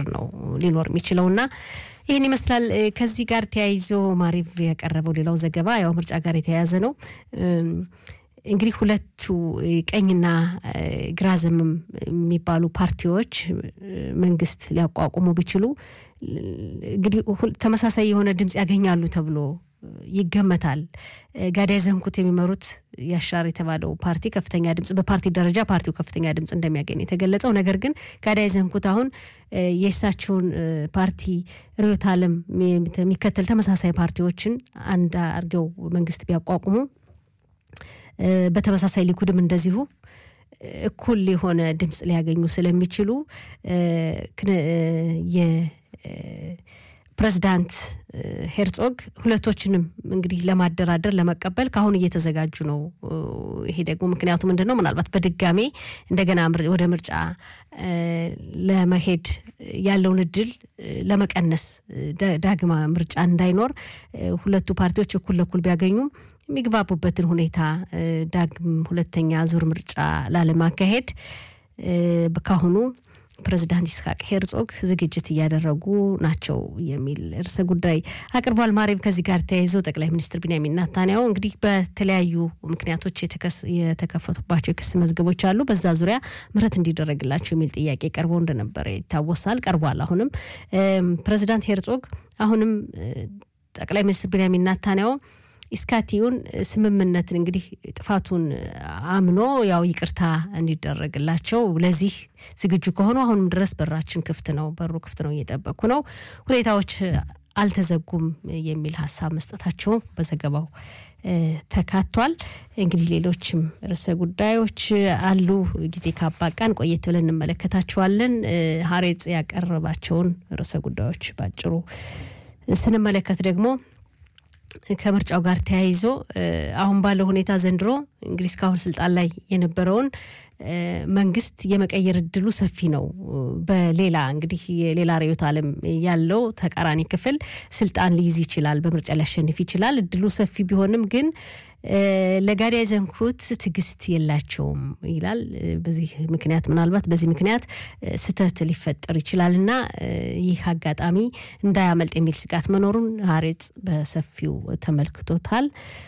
ቁጥር ነው ሊኖር የሚችለው እና ይህን ይመስላል። ከዚህ ጋር ተያይዞ ማሪቭ ያቀረበው ሌላው ዘገባ ያው ምርጫ ጋር የተያያዘ ነው። እንግዲህ ሁለቱ ቀኝና ግራ ዘመም የሚባሉ ፓርቲዎች መንግስት ሊያቋቁሙ ቢችሉ እንግዲህ ተመሳሳይ የሆነ ድምፅ ያገኛሉ ተብሎ ይገመታል። ጋዳይ ዘንኩት የሚመሩት ያሻር የተባለው ፓርቲ ከፍተኛ ድምፅ በፓርቲ ደረጃ ፓርቲው ከፍተኛ ድምፅ እንደሚያገኝ የተገለጸው፣ ነገር ግን ጋዳይ ዘንኩት አሁን የእሳቸውን ፓርቲ ርዕዮተ ዓለም የሚከተል ተመሳሳይ ፓርቲዎችን አንድ አድርገው መንግስት ቢያቋቁሙ በተመሳሳይ ሊኩድም እንደዚሁ እኩል የሆነ ድምፅ ሊያገኙ ስለሚችሉ የፕሬዝዳንት ሄርጾግ ሁለቶችንም እንግዲህ ለማደራደር ለመቀበል ከአሁን እየተዘጋጁ ነው። ይሄ ደግሞ ምክንያቱ ምንድን ነው? ምናልባት በድጋሜ እንደገና ወደ ምርጫ ለመሄድ ያለውን እድል ለመቀነስ ዳግማ ምርጫ እንዳይኖር ሁለቱ ፓርቲዎች እኩል ለኩል ቢያገኙም የሚግባቡበትን ሁኔታ ዳግም ሁለተኛ ዙር ምርጫ ላለማካሄድ ካሁኑ ፕሬዚዳንት ይስሐቅ ሄርጾግ ዝግጅት እያደረጉ ናቸው የሚል ርዕሰ ጉዳይ አቅርቧል። ማሪም ከዚህ ጋር ተያይዞ ጠቅላይ ሚኒስትር ቢንያሚን ናታንያሁ እንግዲህ በተለያዩ ምክንያቶች የተከፈቱባቸው የክስ መዝገቦች አሉ። በዛ ዙሪያ ምህረት እንዲደረግላቸው የሚል ጥያቄ ቀርቦ እንደነበረ ይታወሳል። ቀርቧል። አሁንም ፕሬዚዳንት ሄርጾግ አሁንም ጠቅላይ ሚኒስትር ቢንያሚን ናታንያሁ ኢስካቲዩን ስምምነትን እንግዲህ ጥፋቱን አምኖ ያው ይቅርታ እንዲደረግላቸው ለዚህ ዝግጁ ከሆኑ አሁንም ድረስ በራችን ክፍት ነው፣ በሩ ክፍት ነው፣ እየጠበቅኩ ነው፣ ሁኔታዎች አልተዘጉም የሚል ሀሳብ መስጠታቸው በዘገባው ተካቷል። እንግዲህ ሌሎችም ርዕሰ ጉዳዮች አሉ። ጊዜ ካባቃን ቆየት ብለን እንመለከታቸዋለን። ሀሬጽ ያቀረባቸውን ርዕሰ ጉዳዮች ባጭሩ ስንመለከት ደግሞ ከምርጫው ጋር ተያይዞ አሁን ባለው ሁኔታ ዘንድሮ እንግዲህ እስካሁን ስልጣን ላይ የነበረውን መንግስት የመቀየር እድሉ ሰፊ ነው። በሌላ እንግዲህ የሌላ ርዕዮተ ዓለም ያለው ተቃራኒ ክፍል ስልጣን ሊይዝ ይችላል፣ በምርጫ ሊያሸንፍ ይችላል። እድሉ ሰፊ ቢሆንም ግን ለጋዳይ ዘንኩት ትዕግስት የላቸውም ይላል። በዚህ ምክንያት ምናልባት በዚህ ምክንያት ስህተት ሊፈጠር ይችላል እና ይህ አጋጣሚ እንዳያመልጥ የሚል ስጋት መኖሩን ሀሬጽ በሰፊው ተመልክቶታል።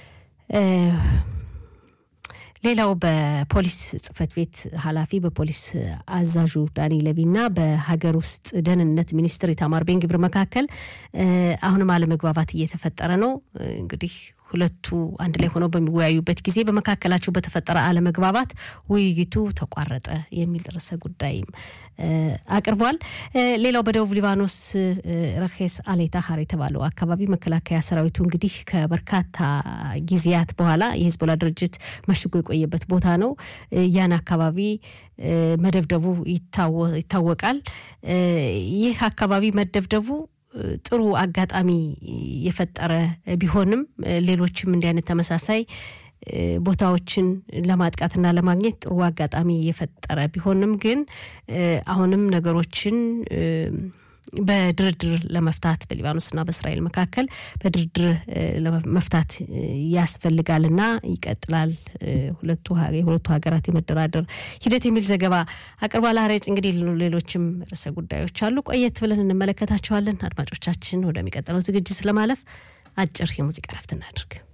ሌላው በፖሊስ ጽህፈት ቤት ኃላፊ በፖሊስ አዛዡ ዳኒ ለቪና በሀገር ውስጥ ደህንነት ሚኒስትር ኢታማር ቤን ግብር መካከል አሁንም አለመግባባት እየተፈጠረ ነው። እንግዲህ ሁለቱ አንድ ላይ ሆነው በሚወያዩበት ጊዜ በመካከላቸው በተፈጠረ አለመግባባት ውይይቱ ተቋረጠ የሚል ርዕሰ ጉዳይም አቅርቧል። ሌላው በደቡብ ሊባኖስ ረኬስ አሌታሀር የተባለው አካባቢ መከላከያ ሰራዊቱ እንግዲህ ከበርካታ ጊዜያት በኋላ የሂዝቦላ ድርጅት መሽጎ የቆየበት ቦታ ነው። ያን አካባቢ መደብደቡ ይታወቃል። ይህ አካባቢ መደብደቡ ጥሩ አጋጣሚ የፈጠረ ቢሆንም ሌሎችም እንዲህ አይነት ተመሳሳይ ቦታዎችን ለማጥቃትና ለማግኘት ጥሩ አጋጣሚ የፈጠረ ቢሆንም ግን አሁንም ነገሮችን በድርድር ለመፍታት በሊባኖስና በእስራኤል መካከል በድርድር ለመፍታት ያስፈልጋልና ይቀጥላል ሁለቱ የሁለቱ ሀገራት የመደራደር ሂደት የሚል ዘገባ አቅርቧል። ሀሬጽ እንግዲህ ሌሎችም ርዕሰ ጉዳዮች አሉ። ቆየት ብለን እንመለከታቸዋለን። አድማጮቻችን ወደሚቀጥለው ዝግጅት ለማለፍ አጭር የሙዚቃ ረፍት እናድርግ።